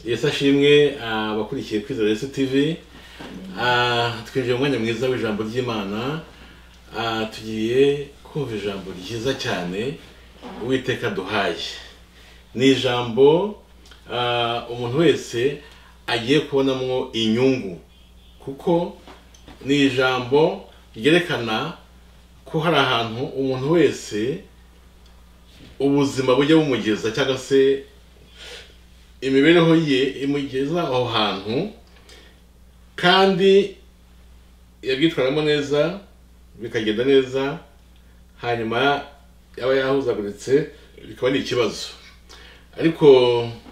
yesi ashimwe ah, abakurikiye kwizera yesu tv Ah, twinjiye mu mwanya mwiza w'ijambo ry'imana Ah, tugiye kumva ijambo ryiza cyane uwiteka duhaye ni ijambo ah, umuntu wese agiye kubonamo inyungu kuko ni ijambo ryerekana ko hari ahantu umuntu wese ubuzima bujya bumugeza cyangwa se imibereho ye imugeza aho hantu kandi yabyitwaramo neza bikagenda neza hanyuma yaba yahuzaguritse bikaba ari ikibazo ariko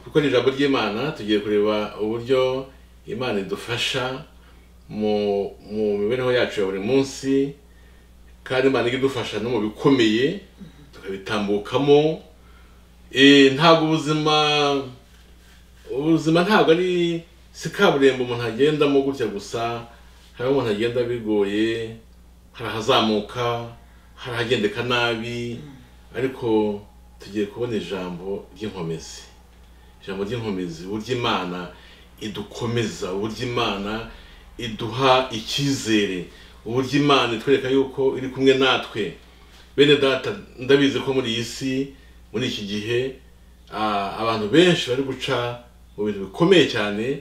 kuko ni ijambo ry'imana tugiye kureba uburyo imana idufasha mu mu mibereho yacu ya buri munsi kandi imana ijya idufasha no mu bikomeye tukabitambukamo Eh, ntabwo ubuzima ubuzima ntabwo ari si kaburimbo umuntu agendamo gutya gusa hari aho umuntu agenda bigoye hari ahazamuka hari ahagendeka nabi ariko tugiye kubona ijambo ry'inkomezi ijambo ry'inkomezi uburyo imana idukomeza uburyo imana iduha icyizere uburyo imana itwereka yuko iri kumwe natwe bene data ndabizi ko muri iyi si muri iki gihe ah, abantu benshi bari guca mu bintu bikomeye cyane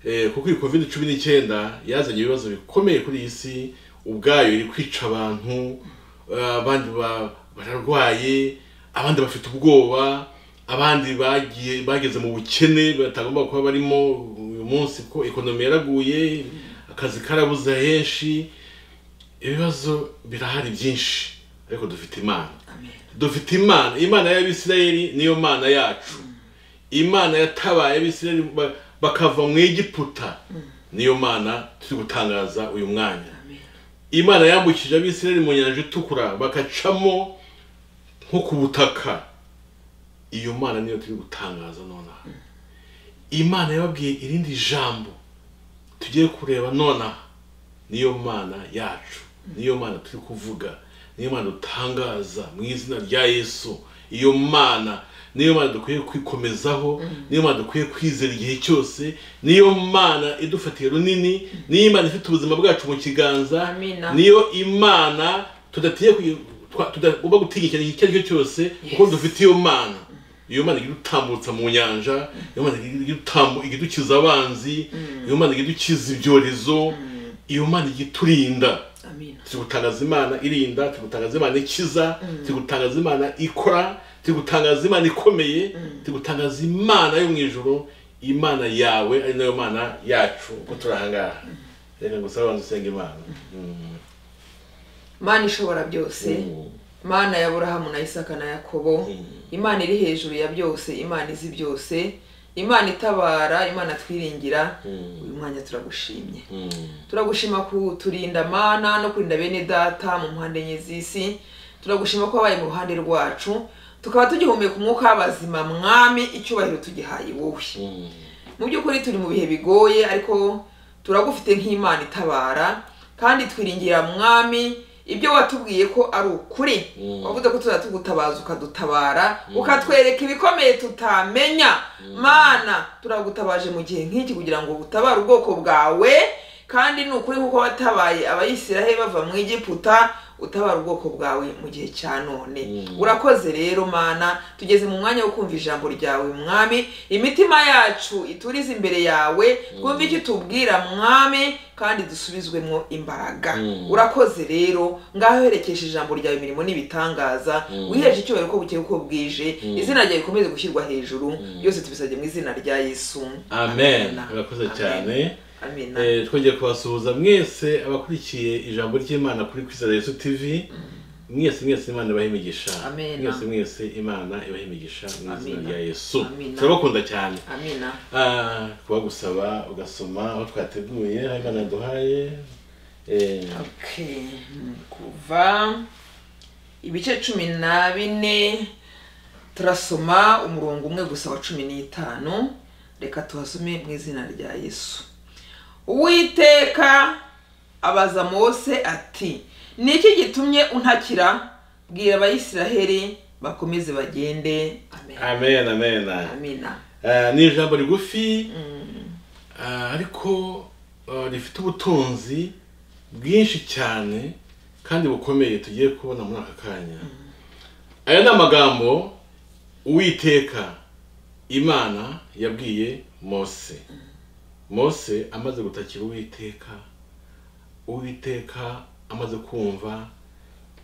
eh, kuko iyi covid cumi n'icyenda yazanye ibibazo bikomeye kuri iyi si ubwayo iri kwica abantu ah, abandi ba- bararwaye abandi bafite ubwoba abandi bagiye bageze mu bukene batagomba kuba barimo uyu munsi ko ekonomi yaraguye akazi karabuze henshi ibibazo birahari byinshi ariko dufite imana dufite imana imana y'abisirayeli niyo mana yacu imana yatabaye abisirayeli ba- bakava mu egiputa niyo mana turi gutangaza uyu mwanya imana yambukije abisirayeli mu nyanja itukura bakacamo nko ku butaka iyo mana niyo turi gutangaza nonaha imana yababwiye irindi jambo tugiye kureba nonaha niyo mana yacu niyo mana turi kuvuga niyo mana dutangaza mu izina rya yesu iyo mana niyo mana dukwiye kwikomezaho niyo mana dukwiye kwizera igihe cyose niyo mana idufatiye runini niyo imana ifite ubuzima bwacu mu kiganza Amina. niyo imana tudatiye kuyi- twa- tudagomba gutinyikira icyo ari cyo cyose kuko Yes. dufite iyo mana iyo mana idutambutsa mu nyanja iyo mana igidutambu- igidukiza abanzi iyo mana igidukiza ibyorezo iyo mana igiturinda Amina. turi gutangaza imana irinda turi gutangaza imana ikiza turi gutangaza imana ikora turi gutangaza imana ikomeye turi gutangaza imana yo mu ijoro imana yawe ari nayo mana yacu uko turi ahangaha reka gusa abantu usenge imana mana ishobora byose Mm. mana ya burahamu na isaka na yakobo Mm. imana iri hejuru ya byose imana izi byose imana itabara imana twiringira Mm. uyu mwanya turagushimye Mm. turagushima kuturinda mana no kurinda bene data mu mpande enye z'isi turagushima ko wabaye mu ruhande rwacu tukaba tugihumeka umwuka w'abazima mwami icyubahiro tugihaye wowe Mm. mu by'ukuri turi mu bihe bigoye ariko turagufite nk'imana itabara kandi twiringira mwami ibyo watubwiye ko ari ukuri Mm. wavuze ko tuzajya tugutabaza ukadutabara ukatwereka ibikomeye tutamenya mana turagutabaje mu gihe nk'iki kugira ngo utabare ubwoko bwawe kandi ni ukuri kuko watabaye abayisiraheli bava mu egiputa utabara ubwoko bwawe mu gihe cya none Mm. urakoze rero mana tugeze mu mwanya wo kumva ijambo ryawe mwami imitima yacu iturize imbere yawe twumve icyo utubwira mwami kandi dusubizwemo imbaraga Mm. urakoze rero ngaho herekeje ijambo ryawe imirimo n'ibitangaza Mm. wiheje icyubahiro ko bukeye uko bwije Mm. izina ryawe rikomeze gushyirwa hejuru byose tubisabye mu izina rya yesu amen Amina. urakoze Amen. cyane amina Eh, twongeye kubasuhuza mwese abakurikiye ijambo ry'imana kuri kwizera yesu tv mwese mwese imana ibaha imigisha Amen. mwese mwese imana ibaha imigisha mu izina Amen. rya yesu Amen. turabakunda cyane amina Ah, kubagusaba ugasoma aho twateguye aho imana yaduhaye Eh, Okay. mm, kuva ibice cumi na bine turasoma umurongo umwe gusa wa cumi n'itanu reka tuhasome mu izina rya yesu uwiteka abaza mose ati ni iki gitumye untakira bwira abayisiraheli bakomeze bagende amen amen amen amina Ah, ni ijambo rigufi ah, ariko ah, rifite ubutunzi bwinshi cyane kandi bukomeye tugiye kubona muri aka kanya aya ni amagambo uwiteka imana yabwiye mose mose amaze gutakira uwiteka uwiteka amaze kumva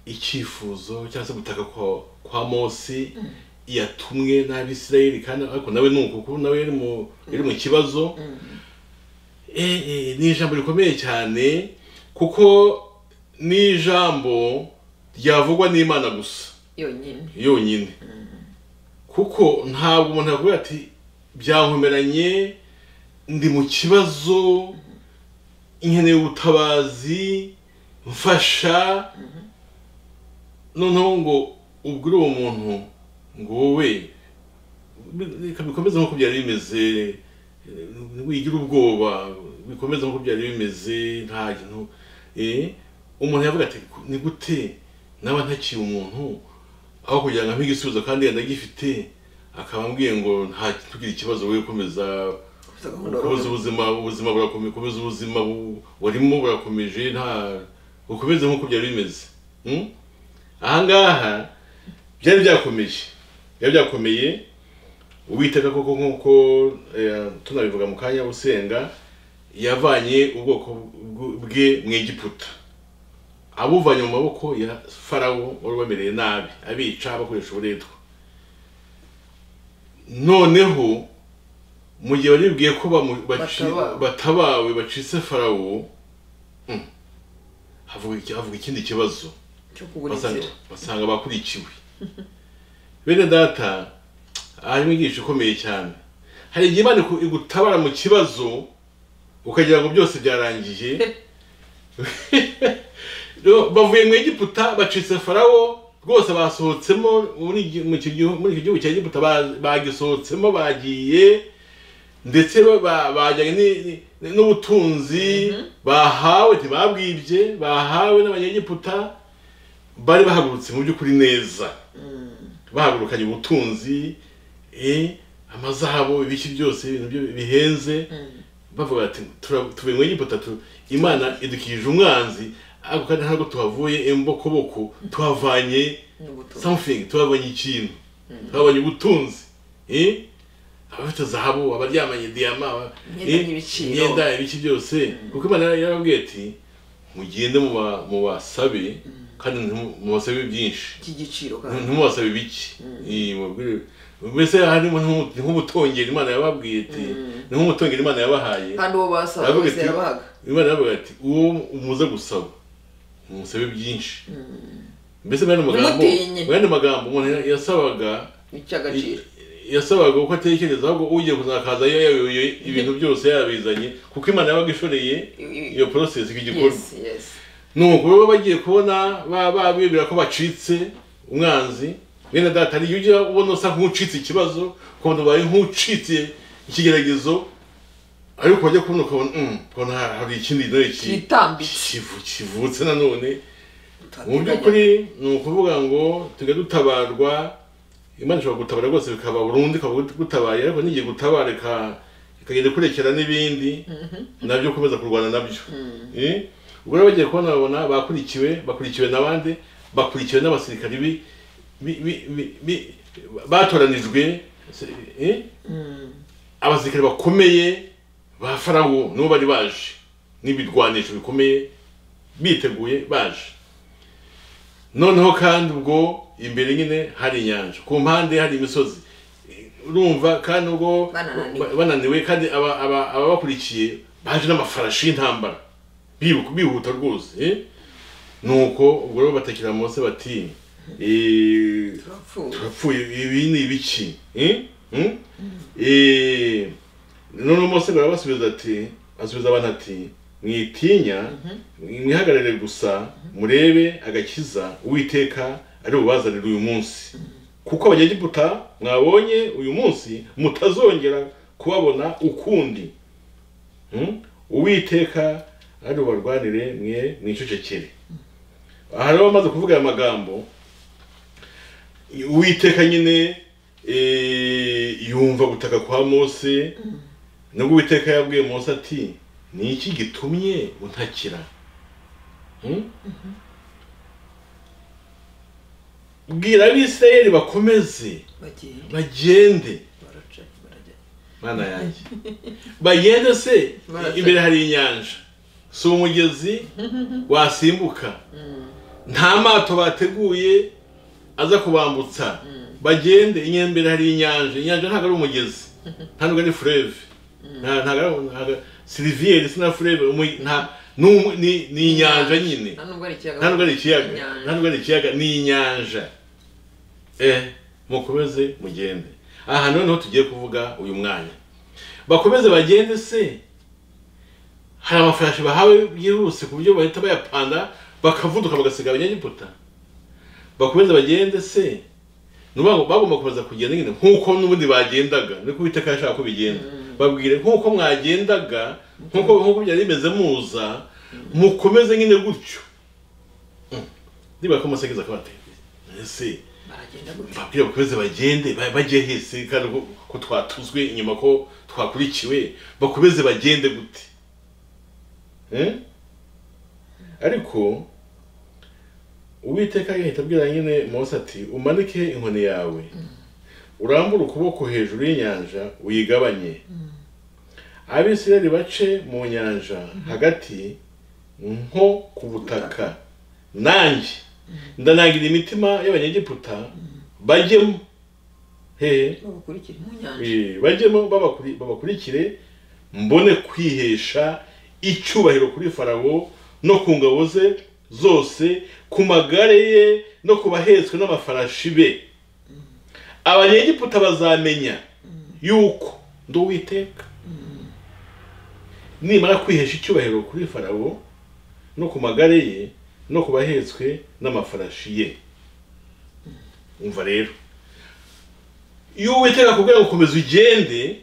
icyifuzo cyangwa se gutaka kwa, kwa mose yatumwe n'abisirayeli kandi ariko nawe ni uko kuko nawe yari mu yari mu kibazo Eh, eh, ni ijambo rikomeye cyane kuko ni ijambo ryavugwa n'imana gusa yonyine yonyine kuko ntabwo umuntu yavuga ati byankomeranye ndi mu kibazo nkeneye ubutabazi mfasha noneho ngo ubwire uwo muntu ngo wowe reka bikomeze nk'uko byari bimeze eh, wigira ubwoba bikomeze nk'uko byari bimeze nta kintu eh, umuntu yavuga ati ni gute naba ntakiye umuntu aho kugira ngo ampe igisubizo kandi yenda agifite akaba ambwiye ngo nta ntugire ikibazo wowe komeza Ufite gahunda ukomeza urabona. ubuzima ubuzima burakomeye ukomeza ubuzima bu- warimo burakomeje nta ukomeze nk'uko byari bimeze Hmm? ahangaha byari byakomeje byari byakomeye uwiteka koko nk'uko eh, tunabivuga mu kanya usenga yavanye ubwoko bw- bwe mu egiputa abuvanye mu maboko ya farawo wari ubamereye nabi abica bakoresha uburetwa noneho mu gihe baribwiye ko bamu- baci- Batabawe. batabawe bacitse farawo mm, havuga iki- havuga ikindi kibazo cyo kubura basanga- inzira basanga bakurikiwe bene data harimo inyigisho ikomeye cyane hari igihe imana iku- igutabara mu kibazo ukagira ngo byose byarangiye Rero bavuye mu egiputa bacitse farawo rwose basohotsemo muri iki- mu iki gihu- muri iki gihugu cya egiputa ba- bagisohotsemo bagiye ndetse ba- ba- bajyanye ni- ni- ni- n'ubutunzi bahawe ntibabwibye bahawe n'abanyegiputa bari bahagurutse mu by'ukuri neza bahagurukanye ubutunzi eh, amazabo ibiki byose ibintu byo- bihenze bavuga ati "Tura- tuvuye mu egiputa tu- imana idukije umwanzi ariko kandi ntabwo tuhavuye imbokoboko tuhavanye n'ubutumwa something tuhabonye ikintu tuhabonye ubutunzi eh? abafite zahabu abaryamanye diyama aba- Imyenda eh? n'ibiciro. imyenda ibiki byose kuko imana yarababwiye ati mugende muba- mubasabe kandi ntimu- mubasabe byinshi cy'igiciro nti- kandi ntimubasabe bike Eh, mubabwire- mbese harimo nk'umu- ni nk'umutongera imana yababwiye ati ni nk'umutongera imana yabahaye kandi uwo basaba Aravuga bose ati- yarabahaga imana yaravuga ati uwo umuze gusaba umusabe byinshi mbese muri ano magambo Ntimutinye. muri ano magambo umuntu yasabaga icy'agaciro yasabaga uko atekereza ahubwo ugiye kuzakaza yayoyoye ibintu byose yabizanye kuko imana yabaga ishoreye iyo process icyo gikorwa yesi yesi nuko baba bagiye kubona ba- ba- bibwira ko bacitse umwanzi bene data hari igihe ujya ubona usa nk'ucitse ikibazo ukabona ubaye nk'ucitse ikigeragezo ariko wajya kubona ukabona "Mm, ukabona ha- hari ikindi nawe ki- Kitambitse. kivu- kivutse nanone mu turateganya by'ukuri ni ukuvuga ngo tujya dutabarwa imana ishobora gutabara rwose bikaba burundu ikaba gutabaye ariko n'igihe gutabara ika- ikagenda ikurekera n'ibindi nabyo ukomeza kurwana nabyo Eh? ubwo rero bagiye kubona babona bakurikiwe bakurikiwe n'abandi bakurikiwe n'abasirikari bi- bi- bi- bi- bi- batoranijwe eh? abasirikari bakomeye ba farawo nibo bari baje n'ibirwanisho bikomeye biteguye baje noneho kandi ubwo imbere nyine hari inyanja ku mpande hari imisozi urumva kandi ubwo Bananiwe. ba- bananiwe kandi aba- aba- ababakurikiye baje n'amafarashi y'intambara bibu- bihuta rwose eh? nuko ubwo rero batakira mose bati eh, turapfuye turapfuye ibi ni ibiki eh? Hmm? Eh, noneho mose ngo arabasubiza ati asubiza abantu ati mwitinya mwihagarare gusa murebe agakiza uwiteka ari bubazanire uyu munsi kuko abanyegiputa mwabonye uyu munsi mutazongera kubabona ukundi Hmm? uwiteka ari bubarwanire mwe mwicecekere aha rero bamaze kuvuga aya magambo uwiteka nyine eh, yumva gutaka kwa mose nubwo uwiteka yabwiye mose ati ni iki gitumye untakira Hmm? bwira abisirayeli bakomeze bagiye bagende baraca barajya mana yanjye bagende se Barasa. imbere hari inyanja si umugezi wasimbuka nta mato bateguye aza kubambutsa bagende inyuma imbere hari inyanja inyanja ntabwo ari umugezi nta nubwo ari fureve nta- ntabwo ari ntabwo- siliviyeri si na fureve umu- nta- ni umu- ni- ni inyanja nyine nta nubwo ari ikiyaga nta nubwo ari ikiyaga Inyanja. nta nubwo ari ikiyaga ni inyanja eh mukomeze mugende aha noneho tugiye kuvuga uyu mwanya bakomeze bagende se hari amafarashi bahawe byihuse ku buryo bahita bayapanda bakavuduka bagasiga abanyagiputa bakomeze bagende se ni ukuvuga ngo bagomba gukomeza kugenda nyine nk'uko n'ubundi bagendaga niko Uwiteka yashaka ko bigenda babwire nk'uko mwagendaga nk'uko nk'uko byari bimeze muza mukomeze nyine gutyo Mm. niba ko musegeza kabateye ese baragenda gutya babwire bakomeze bagende ba- bajye hese kandi ko- ko twatuzwe inyuma ko twakurikiwe bakomeze bagende gute Eh? ariko uwiteka yahita abwira nyine mose ati umanike inkoni yawe urambure ukuboko hejuru y'inyanja uyigabanye abisirayeli bace mu nyanja hagati nko ku butaka nanjye ndanagira imitima y'abanyegiputa bajyemo hehe babakurikira mu nyanja Eh, bajyemo babakuri- babakurikire mbone kwihesha icyubahiro kuri farawo no ku ngabo ze zose ku magare ye no ku bahetswe n'amafarashi be abanyegiputa bazamenya yuko ndi uwiteka nimara kwihesha icyubahiro kuri farawo no ku magare ye no ku bahetswe n'amafarashi ye umva rero iyo uwiteka akubwira ngo komeza ugende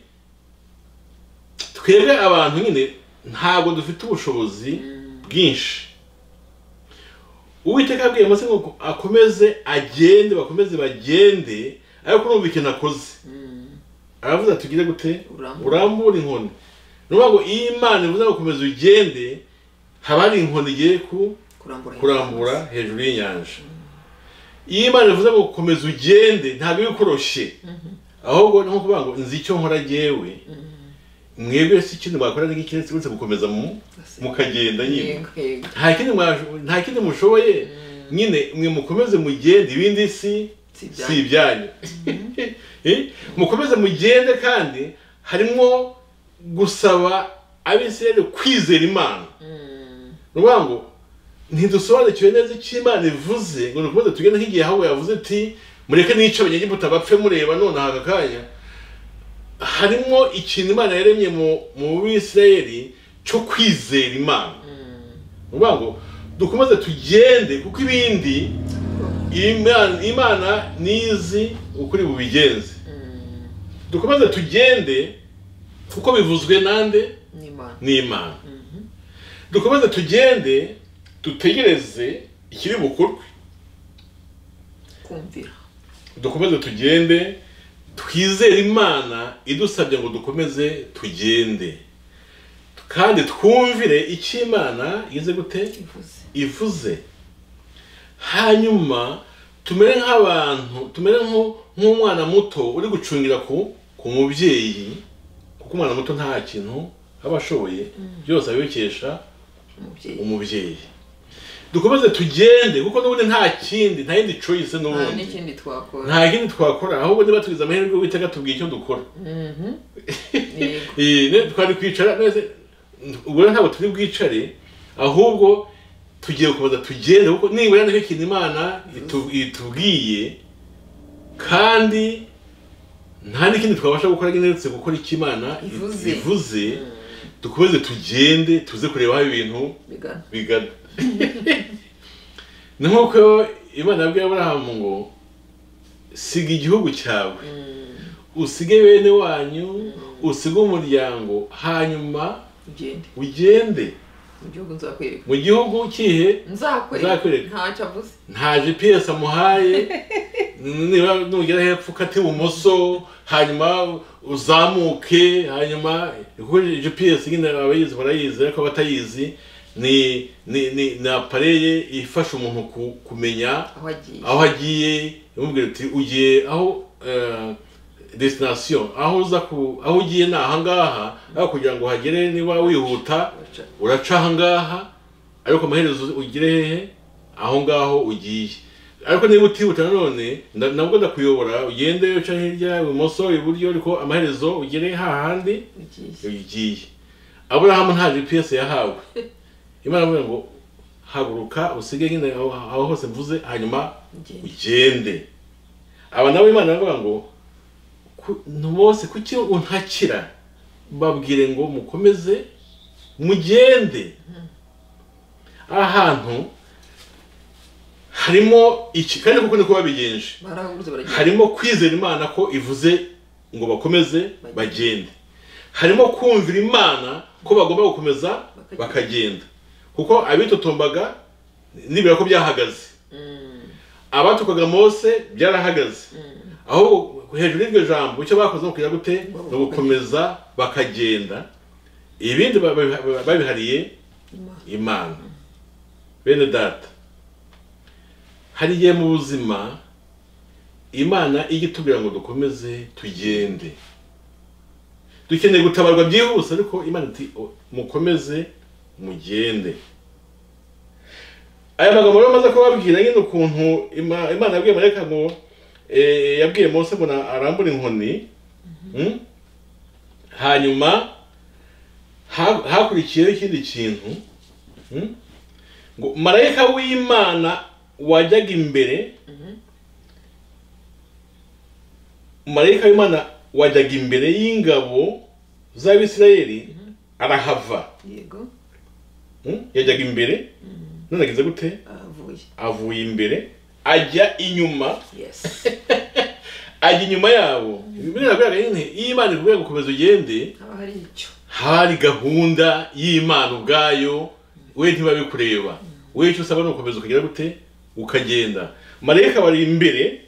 twebwe abantu nyine ntabwo dufite ubushobozi bwinshi uwiteka abwiye mose ngo akomeze agende bakomeze bagende ariko urumva ikintu akoze Mm. aravuze ati ugire gute Urambure. urambura inkoni ni ukuvuga ngo iyo imana ivuze ngo komeza ugende haba hari inkoni igiye ku kurambura kurambura hejuru y'inyanja iyo imana ivuze ngo komeza ugende ntabwo iba ikoroshye ahubwo ni nko kuvuga ngo nzi icyo nkora jyewe mwebwe si ikintu mwakora n'iki keretse uretse gukomeza mu- Basi. mukagenda nyine Yego, yego. nta kindi mwa- nta kindi mushoboye nyine mwe mukomeze mugende ibindi si Si si ibyanyu. ibyanyu Eh? mukomeze mugende kandi harimo gusaba abisirayeli kwizera imana Mm. ni ukuvuga ngo ntidusobanukiwe neza icyo imana ivuze ngo ni ukuvuga tugende nk'igihe aho yavuze ati mureke nice abanyegiputa bapfe mureba none aha kanya harimo ikintu imana yaremye mu mu bisirayeli cyo kwizera imana ni ukuvuga ngo dukomeze tugende kuko ibindi imana imana nizi ukuri bubigenze Mm. dukomeze tugende kuko bivuzwe nande n'imana n'imana dukomeze tugende dutegereze ikiri bukorwe kumvira dukomeze tugende twizere imana idusabye ngo dukomeze tugende kandi twumvire icyo imana ize gute ivuze ivuze hanyuma tumere nk'abantu tumere nko- nk'umwana muto uri gucungira ku ku mubyeyi kuko umwana muto nta kintu aba ashoboye byose abibikesha umubyeyi umubyeyi dukomeze tugende kuko n'ubundi nta kindi nta yindi choice nta n'ubundi n'ikindi twakora nta kindi twakora ahubwo niba tugize amahirwe witeka tubwiye icyo dukora Mhm. Yego. Eh, ne- twari kwicara neza ubwo ntabwo turi bwicare ahubwo tugiye gukomeza tugende kuko nibura nicyo kintu imana itu- itubwiye kandi nta n'ikindi twabasha gukora nyine uretse gukora icyo imana Ivuze. ivuze dukomeze tugende tuze kureba aho ibintu bigana bigana ni nk'uko imana yabwiye aburahamu ngo siga igihugu cyawe usige bene wanyu usige umuryango hanyuma ugende ugende mu gihugu nzakwereka mu gihugu kihe nzakwereka Nzakwereka. ntacyo avuze nta gps amuhaye niba nugera hepfo ukate ibumoso hanyuma uzamuke hanyuma kuko gps nyine abayizi barayizi ariko abatayizi ni ni ni ni apareye ifasha umuntu ku- kumenya aho agiye aho agiye imubwira uti ugiye aho eh, destination aho uza ku aho ugiye ni ahangaha ariko kugira ngo uhagere niba wihuta uraca ahangaha ariko amaherezo ugire hehe aho ngaho ugiye ariko niba utihuta nanone nda- nabwo ndakuyobora ugende uca hirya ibumoso iburyo ariko amaherezo ugere hahandi ugiye ugiye aburahamu nta gps yahawe imana avuga ngo haguruka usige nyine aho aho hose mvuze hanyuma ugenda ugende aba nabo imana iravuga ngo ku- bose kuki untakira babwire ngo mukomeze mugende ahantu harimo iki kandi kuko niko babigenje barahaguruze baragenda harimo kwizera imana ko ivuze ngo bakomeze bagende harimo kumvira imana ko bagomba gukomeza bakagenda kuko abitotombaga nibura ko byahagaze Mm, abatukaga mose byarahagaze ahubwo hejuru y'iryo jambo icyo bakoze ni ukugira gute ni ugukomeza bakagenda ibindi babi- babihariye Imana. imana bene data hari igihe mu buzima imana ijya itubwira ngo dukomeze tugende dukeneye gutabarwa byihuse ariko imana iti "O- mukomeze mugende aya magambo rero maze kubabwira nyine ukuntu Ima- imana yabwiye marayika ngo eh, yabwiye mose ngo na- arambure inkoni Mm? hanyuma ha- hakurikiyeho ikindi kintu Mm? ngo marayika w'imana wajyaga imbere marayika w'imana wajyaga imbere y'ingabo z'abisirayeli arahava yego Mm? yajyaga imbere none ageze gute avuye avuye imbere ajya inyuma yes ajya inyuma yabo biragaragara nyine iyo imana ikubwiye gukomeza ugende haba hari icyo hari gahunda y'imana ubwayo we ntibabikureba we icyo usaba ni ugukomeza ukagera gute ukagenda marayika bari imbere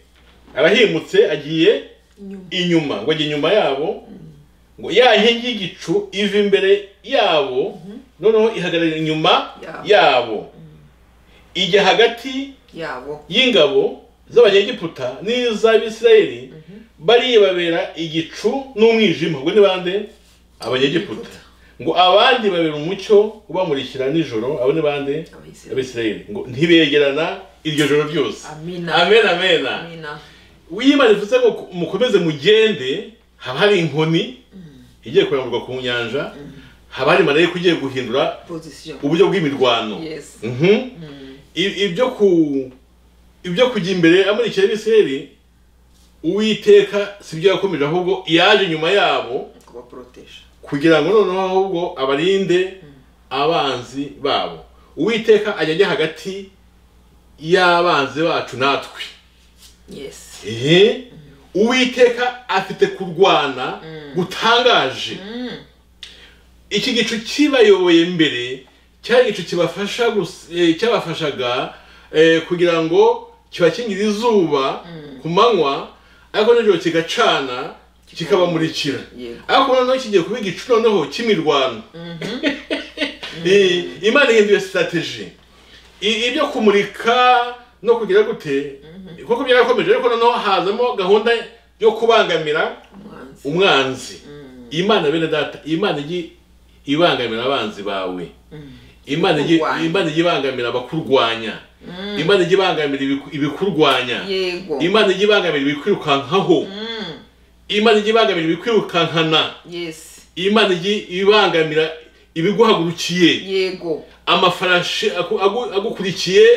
arahimutse agiye inyuma inyuma ngo ajye inyuma yabo ngo ya nkingi y'igicu iva imbere yabo noneho ihagarara inyuma Yabo. yabo ijya hagati yabo y'ingabo z'abanyegiputa n'iz'abisirayeli bariya babera igicu n'umwijima ubwo ni bande abanyegiputa ngo abandi babera umucyo ubamurikira nijoro abo ni bande abayisilamu abisirayeli ngo ntibegerana iryo joro ryose amina amen amena amina wiyimana ivuze ngo ku- mukomeze mugende haba hari inkoni igiye kurambirwa ku nyanja haba hari marayika ugiye guhindura position uburyo bw'imirwano yes Mhm. I- ibyo ku ibyo kujya imbere amurikira abisirayeli uwiteka sibyo yakomeje ahubwo yaje nyuma yabo kubaporotesha kugira ngo noneho ahubwo abarinde abanzi babo uwiteka ajya ajya hagati y'abanzi bacu natwe yes ehe uwiteka afite kurwana gutangaje iki gicu kibayoboye mbere cyari igicu kibafasha gus- eh, cyabafashaga eh, kugira ngo kibakingire izuba ku manywa ariko nijoro kigacana kikabamurikira yego ariko noneho kigiye kuba igicu noneho cy'imirwano Eh, imana ihinduye sitateji ibyo kumurika no kugira gute kuko byarakomeje ariko noneho hazamo gahunda yo kubangamira umwanzi umwanzi imana bene data imana igi ibangamira abanzi bawe imana igi Kurwanya. imana igi ibangamira abakurwanya imana igi ibangamira ibiku- ibikurwanya yego imana igi ibangamira ibikwirukankaho Mm, imana igi ibangamira ibikwirukankana yes imana igi ibangamira ibiguhagurukiye yego amafarashi aku- agu- agukurikiye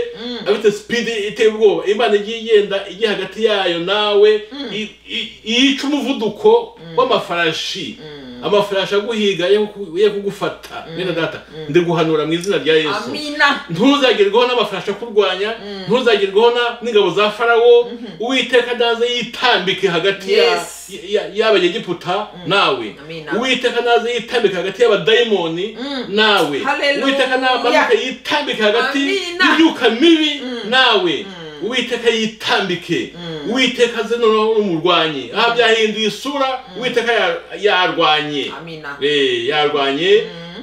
afite sipidi iteye ubwoba imana igiye igenda igiye hagati yayo nawe i- i- yica umuvuduko w'amafarashi amafarashi aguhiga ye kuku- ye kugufata bene data ndi guhanura mu izina rya yesu amina ntuzagerwaho n'amafarashi akurwanya ntuzagerwaho na- n'ingabo za farawo uwiteka ndaze yitambike hagati ya- Yes. ya- y'abanyegiputa nawe Amina. uwiteka ndaze yitambike hagati y'abadayimoni nawe Hallelujah. uwiteka namanuke yitambike hagati Amina. y'imyuka mibi nawe uwiteka yitambike uwiteka aze noneho umurwanye aha byahinduye isura uwiteka ya- yarwanye amina Eh, yarwanye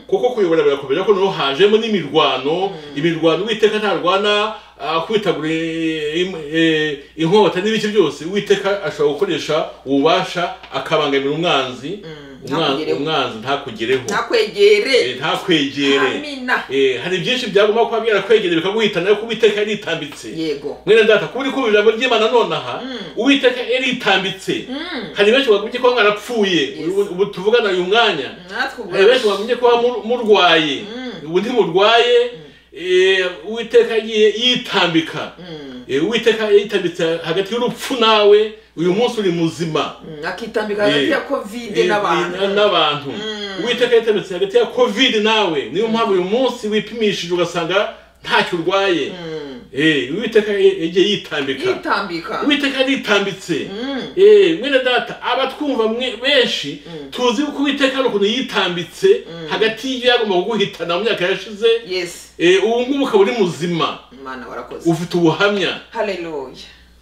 kuko kuyobora birakomeza ko noneho hajemo n'imirwano imirwano uwiteka ntarwana ah, kwitagura eh, im- eh, inkota n'ibiki byose uwiteka ashobora gukoresha ububasha akabangamira umwanzi umwanzi ntakugereho. umwanzi ntakugereho Eh, ntakwegere ntakwegere amina Eh, hari byinshi byagomba kuba byarakwegereye bikaguhitana ariko uwiteka yaritambitse yego mwene data kuba uri kumva ijambo ry'imana nonaha uwiteka yaritambitse hari benshi bagumye kuba mwarapfuye ubu ubu tuvugana uyu mwanya natwe ubwo Eh, benshi bagumye kuba mur- murwaye ubu ntimurwaye eh, uwiteka yagiye yitambika Mm, Eh, uwiteka yitambitse hagati y'urupfu nawe uyu munsi uri muzima mm, akitambika hagati ya Eh, kovide n'abantu Eh, n'abantu uwiteka yitambitse hagati ya covid nawe niyo mpamvu uyu munsi wipimishije ugasanga ntacyo urwaye Mm, Eh, uwiteka yagiye yitambika yitambika uwiteka yaritambitse Mm, Eh, mwene data abatwumva mwe- benshi tuzi ko uwiteka hari ukuntu yitambitse hagati y'ibyo yagomba kuguhitana mu myaka yashize yes Eh, ubu ngubu ukaba uri muzima mana warakoze ufite ubuhamya haleluya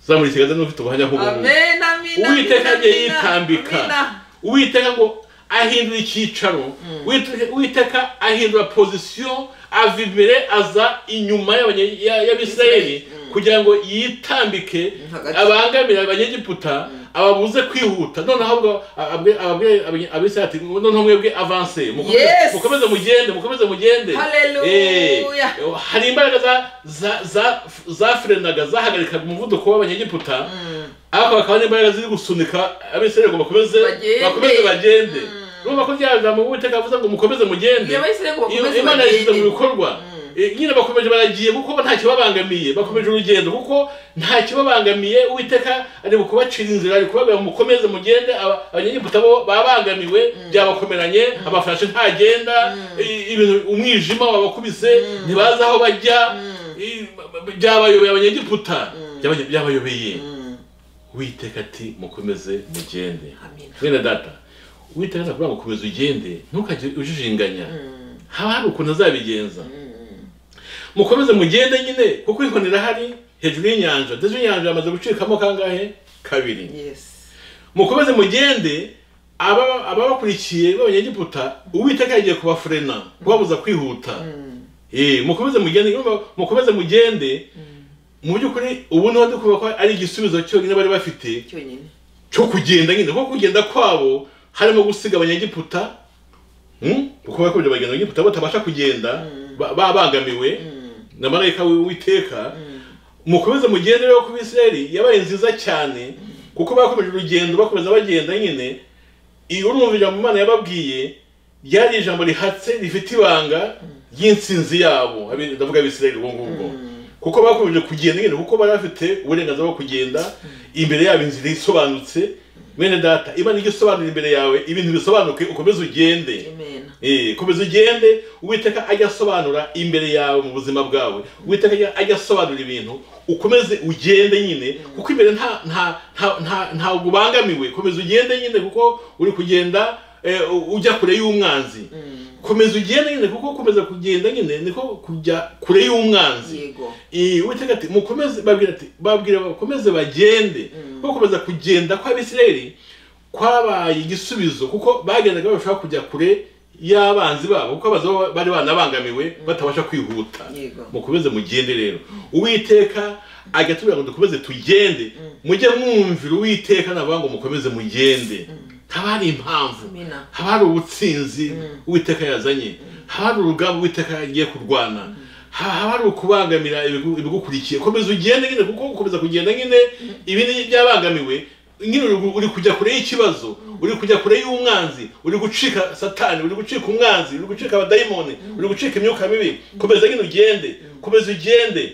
zamura ikiganza n'ufite ubuhamya nk'ubu amen amina uwiteka amina, yagiye amina, yitambika amina. uwiteka ngo ahindura icyicaro Uwite- uwiteka ahindura pozisiyo ava imbere aza inyuma y'abanye- ya- y'abisirayeli kugira ngo yitambike Hagati. abangamira abanyegiputa ababuze kwihuta noneho ahubwo ababwe- ababwe- abanye- abisirayeli ati noneho mwebwe avanse mukomeze Yes. mukomeze mugende mukomeze mugende Hallelujah. Eh, hari imbaraga za- za- za- zafurenaga zahagarikaga umuvuduko w'abanyegiputa Mm, ariko bakaba n'imbaraga ziri gusunika abisirayeli ngo bakomeze Bagende. bakomeze bagende urumva ko rya jambo uwiteka avuze ngo mukomeze mugende iyo bahise ngo Iyo- bakomeze imana yashyize mu bagende bikorwa Eh, nyine bakomeje baragiye kuko bo ntacyo babangamiye bakomeje urugendo kuko ntacyo babangamiye uwiteka ari kubacira inzira ari kubabwira ngo mukomeze mugende Aba- abanyegiputa bo babangamiwe byabakomeranye amafarashi ntagenda i- ibintu umwijima wabakubise ntibazi aho bajya i- byabayobeye abanyegiputa Byabanye- byabayobeye Mm, witeka ati mukomeze mugende amina mwene data witeka nakubwira ngo komeza ugende ntukajye ujijinganya Mm, haba hari ukuntu azabigenza mm, mukomeze mugende nyine kuko inkoni irahari hejuru y'inyanja ndetse inyanja yamaze gucikamo kangahe kabiri yes mukomeze mugende aba- ababakurikiye b'abanyegiputa uwiteka yagiye kubafurena kubabuza kwihuta Mm, Eh, mukomeze mugende urumva, mukomeze mugende mu by'ukuri ubu niho ndi kuvuga ko ari igisubizo cyonyine bari bafite cyonyine cyo kugenda nyine kuko kugenda kwabo harimo gusiga abanyegiputa hmm? kuko bakomeje bagenda abanyegiputa batabasha kugenda ba- babangamiwe na marayika w'uwiteka mukomeze mugende rero ku bisirayeli yabaye nziza cyane kuko bakomeje urugendo bakomeza bagenda nyine iyo urumva ijambo imana yababwiye ryari ijambo rihatse rifite ibanga ry'insinzi yabo abi- ndavuga abisirayeli ubwo ngubwo kuko bakomeje kugenda nyine kuko bari bafite uburenganzira bwo kugenda imbere yabo inzira isobanutse bene data imana ijya isobanura imbere yawe ibintu bisobanuke ukomeze ugende amen Eh, komeza ugende uwiteka ajya asobanura imbere yawe mu buzima bwawe uwiteka ajya- ajya asobanura ibintu ukomeze ugende nyine kuko imbere nta nta nta nta ntabwo ubangamiwe komeza ugende nyine kuko uri kugenda eh, u- ujya kure y'umwanzi komeza ugende nyine kuko komeza kugenda nyine niko kujya kure y'umwanzi yego Eh, uwiteka ati mukomeze babwira ati babwira bakomeze bagende kuko komeza kugenda kw'abisirayeli kwabaye igisubizo kuko bagendaga bashobora kujya kure y'abanzi babo kuko abazi bo bari banabangamiwe batabasha kwihuta Yego. mukomeze mugende rero uwiteka agatubwira ngo dukomeze tugende mujye mwumvira uwiteka navuga ngo mukomeze mugende haba hari impamvu Amina. haba hari ubutsinzi uwiteka yazanye haba hari urugamba uwiteka yagiye kurwana ha- haba hari ukubangamira ibigu- ibigukurikiye komeza ugende nyine kuko gukomeza kugenda nyine ibi ni ibyabangamiwe nyine uri gu- uri kujya kure y'ikibazo uri kujya kure y'umwanzi uri gucika satani uri gucika umwanzi uri gucika abadayimoni uri gucika imyuka mibi komeza nyine ugende komeza ugende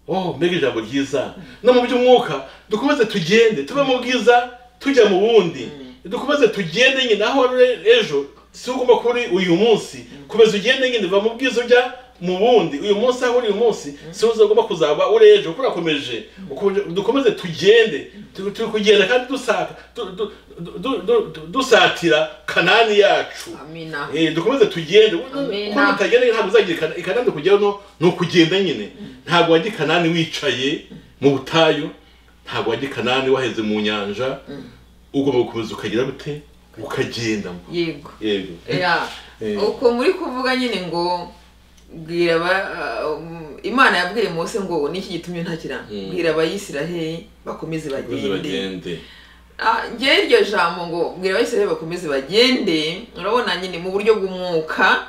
oh mbega ijambo ryiza no mu by'umwuka dukomeze tugende tube mu bwiza tujya mu bundi dukomeze tugende nyine aho uri ejo si ugomba kuba uri uyu munsi komeza ugende nyine va mu bwiza ujya mu bundi uyu munsi aho uri uyu munsi si uzagomba kuzaba uri ejo kuko urakomeje Uko- dukomeze tugende Tu- turi kugenda kandi dusaka du- du- du- du- du- dusatira kanani yacu amina Eh, dukomeze tugende Amen. kuko utagenda ntabwo uzagira ikana ikanani kujyaho no ni ukugenda nyine ntabwo wajya i kanani wicaye mu butayu ntabwo wajya i kanani waheze mu nyanja ugomba gukomeza ukagira gute ukagenda yego yego ya Eh. uko muri kuvuga nyine ngo bwira aba- ah, um, imana yabwiye mose ngo niki gitumye ntakira Mm. bwira abayisiraheli bakomeze bakomeze bagende bagende Ah, njyewe iryo jambo ngo bwira abayisiraheli bakomeze bagende urabona nyine mu buryo bw'umwuka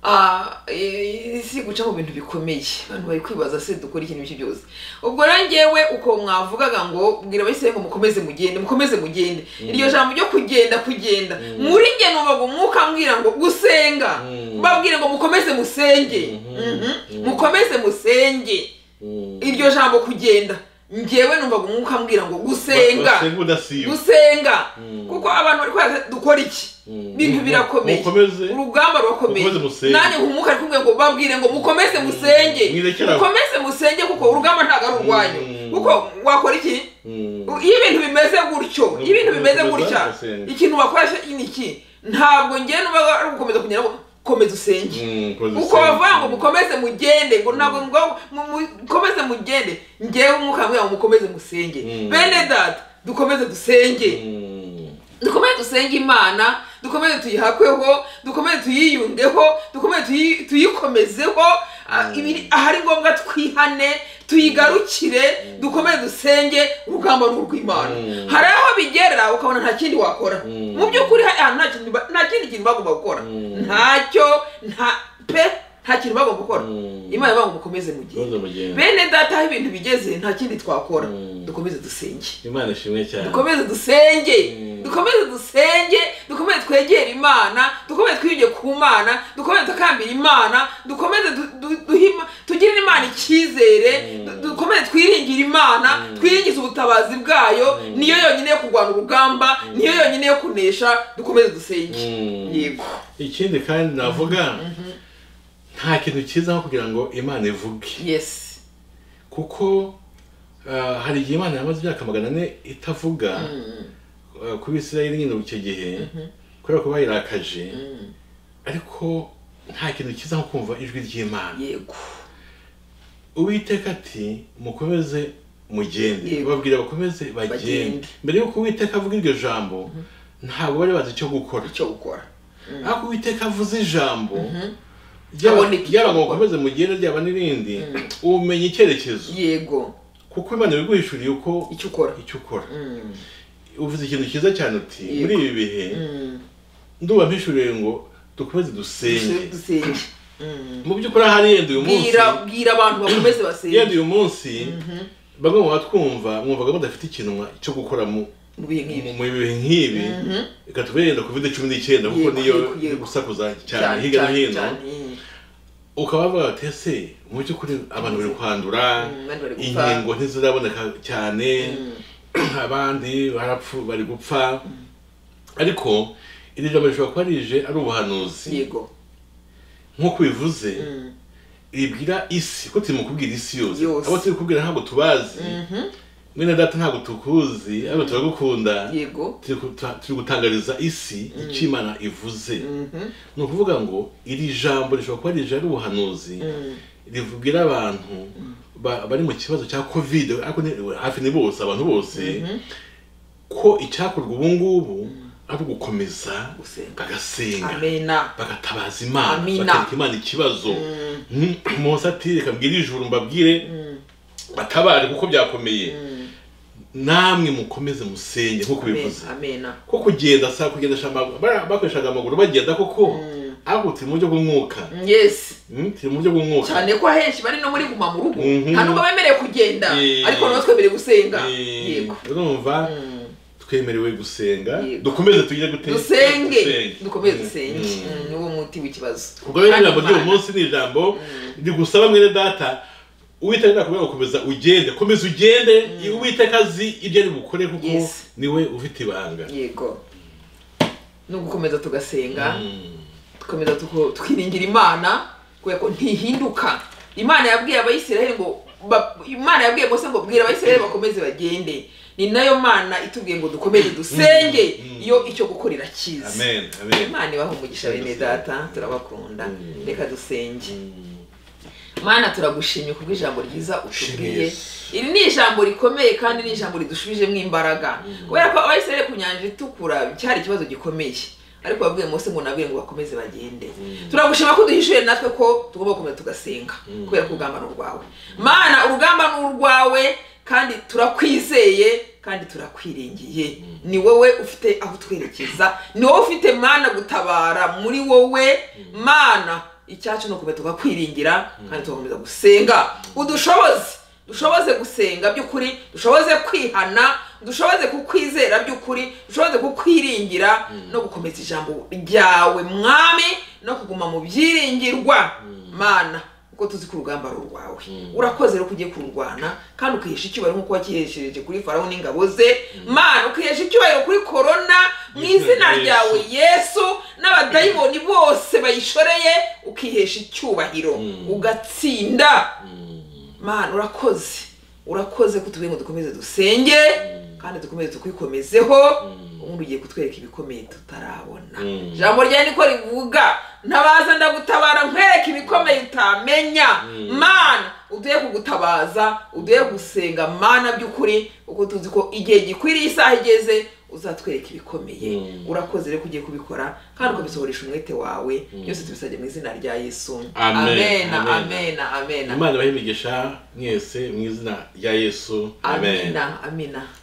Ah, eh, isi guca mu bintu bikomeye abantu bari kwibaza se dukora ikintu icyo byose ubwo rero njyewe uko mwavugaga ngo bwira abayisiraheli ngo mukomeze mugende mukomeze mugende iryo jambo ryo kugenda kugenda muri njye numvaga umwuka ambwira ngo gusenga Mm. babwire ngo mukomeze musenge Mhm. Mhm. Mm. mukomeze musenge Mm. iryo jambo kugenda njyewe numvaga umwuka ambwira ngo gusenga basenga udasiba gusenga Mm. kuko abantu bari kwereka dukora iki Mm. ibintu birakomeye Mukomeze. urugamba rurakomeye Mukomeze musenge. nanjye nkumuka ari kumwe ngo babwire ngo mukomeze musenge Mwirekere aho. mukomeze musenge kuko urugamba ntabwo ari urwanyu Mm. kuko wakora iki Mm. iyo ibintu bimeze gutyo iyo ibintu bimeze Mukomeze gutya musenge. ikintu wakoresha ni iki ntabwo ngewe nuba ari ugukomeza kugira ngo komeza usenge Mm, mukomeze uko usenge. bavuga ngo mukomeze mugende ngo ntabwo ngo mu- mu- mukomeze mugende ngewe umwuka mbwira ngo mukomeze musenge Mm. bene data dukomeze dusenge Mm. dukomeze dusenge imana dukomeze tuyihakweho dukomeze tuyiyungeho dukomeze tuyi- tuyikomezeho ah, ibiri- ahari ngombwa twihane tuyigarukire dukomeze dusenge urugamba ni urw'imana Mm. hari aho bigera ukabona nta kindi wakora Mm. mu by'ukuri hari ahantu nta kintu ba- nta kindi kintu bagomba gukora Mm. ntacyo nta pe nta kintu bagomba gukora Mm. imana ivuga ngo mukomeze mugende Mukomeze mugende. bene data aho ibintu bigeze nta kindi twakora Mm. dukomeze dusenge imana ishimwe cyane dukomeze dusenge Mm. dukomeze dusenge dukomeze twegere imana dukomeze twiyunge ku mana dukomeze tukambira imana dukomeze du- du- duhima- tugirire imana icyizere Mm. du- dukomeze twiringire imana Mm. twiringize ubutabazi bwayo Mm. niyo yonyine yo kurwana urugamba niyo yonyine yo kunesha dukomeze dusenge Mm. yego ikindi kandi navuga nta kintu cyiza nko kugira ngo imana ivuge yes kuko ah, hari igihe imana yamaze imyaka magana ane itavuga ah, ku bisirayeli nyine icyo gihe kubera ko bayirakaje ariko nta kintu cyiza nko kumva ijwi ry'imana yego uwiteka ati mukomeze mugende Yego. babwira bakomeze bagende Bagende. mbere y'uko uwiteka avuga iryo jambo ntabwo bari bazi icyo gukora icyo gukora ariko uwiteka avuze ijambo ryaba Aboneka icyo ryaba ngo gukora. ukomeze mugende ryaba n'irindi umenya icyerekezo yego kuko imana biguhishuriye uko icyo ukora icyo ukora Mm. uvuze ikintu cyiza cyane uti Yego. muri ibi bihe Mm. nduba mpishuriye ngo dukomeze dusenge dusenge Mm. mu by'ukuri ahari yenda uyu munsi bwira bwira abantu bakomeze yenda basenge uyu munsi bamwe mu batwumva mwumvaga mudafite ikintu cyo gukora mu mu bihe nk'ibi mu bihe nk'ibi Mhm. reka tube yenda covid cumi n'icyenda kuko Yego, niyo yego, iri yego. gusakuza cyane hirya no hino cyane, mm. ukaba wavuga bati ese mu by'ukuri abantu bari kwandura Mm, abandi bari gupfa. inkingo ntiziraboneka cyane Mm. abandi barapfu bari gupfa ariko iri jambo rishobora kuba rije ari ubuhanuzi yego nk'uko bivuze Mm. ribwira isi kuko turi mu kubwira isi yose Yose. abo turi kubwira ntabwo tubazi Mhm. mwene data ntabwo tukuzi ariko turagukunda yego turi guta- turi gutangariza isi icyo imana ivuze Mhm. ni ukuvuga ngo iri jambo rishobora kuba rije ari ubuhanuzi Mm. ribwira abantu ba- bari mu kibazo cya kovide ariko ni- hafi ni bose abantu bose ko icyakorwa ubu ngubu ari ugukomeza Gusenga. bagasenga amena bagatabaza imana Amina. bakereka imana ikibazo munsi ati reka mbwire ijuru mbabwire batabare kuko byakomeye namwe mukomeze musenge nk'uko bivuze amena ko kugenda saa kugendesha amaguru bara- bakoreshaga amaguru bagenda koko ariko turi mu buryo bw'umwuka Mm, yes Mm, turi mu buryo bw'umwuka cyane ko ahenshi bari no muri guma mu rugo Mhm. nta nubwo bemerewe kugenda Eh. ariko natwe twemerewe gusenga Eh, yego urumva Mm. twemerewe gusenga Yego. dukomeze tujye gute dusenge dukomeze dusenge Mm. Mm, niwo muti w'ikibazo ubwo rero Kandi ijambo ry'uyu Imana- munsi ni ijambo rigusaba mwene data uwiteka nakubwira ngo komeza ugende komeza ugende uwiteka azi ibyo ari bukore kuko Yes. niwe ufite ibanga yego ni ugukomeza tugasenga Mm. dukomeza tuko- tukiringira imana kubera ko ntihinduka imana yabwiye abayisiraheli ngo ba- imana yabwiye mose ngo bwira abayisiraheli bakomeze bagende ni nayo mana itubwiye ngo dukomeze dusenge Mm. iyo icyo gukorera kizi amen amen imana ibaha umugisha bene data turabakunda Mm. reka dusenge mana turagushimye kubw'ijambo ryiza Shimye utubwiye Yesu. iri ni ijambo rikomeye kandi ni ijambo ridushubijemo imbaraga kubera ko abayisiraheli ku nyanja itukura cyari ikibazo gikomeye ariko babwiye mose ngo nabwiye ngo bakomeze bagende turagushima ko duhishuye natwe ko tugomba gukomeza tugasenga Mm. kubera ko urugamba ni urwawe mana urugamba ni urwawe kandi turakwizeye kandi turakwiringiye ni wowe ufite aho twerekeza ni wowe ufite mana gutabara muri wowe mana icyacu ni ukumenya tugakwiringira kandi tugakomeza gusenga udushoboze dushoboze gusenga by'ukuri dushoboze kwihana dushoboze kukwizera by'ukuri dushoboze kukwiringira no gukomeza ijambo ryawe mwami no kuguma mu byiringirwa mana kuko tuzi ko urugamba ari urwawe urakoze rero ko ugiye kururwana kandi ukihesha icyubahiro nk'uko wakihesheje kuri farawo n'ingabo ze mana ukihesha icyubahiro kuri korona mu Yesu. izina ryawe yesu n'abadayimoni bose bayishoreye ukihesha icyubahiro Mm. ugatsinda Mm. mana urakoze urakoze ko tubwiye ngo dukomeze dusenge kandi dukomeze tukikomezeho ubundi ugiye kutwereka ibikomeye tutarabona Mm. ijambo ryawe niko rivuga ntabaza ndagutabara nkwereka ibikomeye utamenya mana uduhe kugutabaza uduhe gusenga mana by'ukuri kuko tuzi ko igihe gikwiriye isaha igeze uzatwereka ibikomeye Mm. urakoze rero ko ugiye kubikora kandi ukabisohoresha umwete wawe byose tubisabye mu izina rya yesu Amen. amena Amen. amena amena imana ibahe imigisha mwese mu izina rya yesu amen amina amina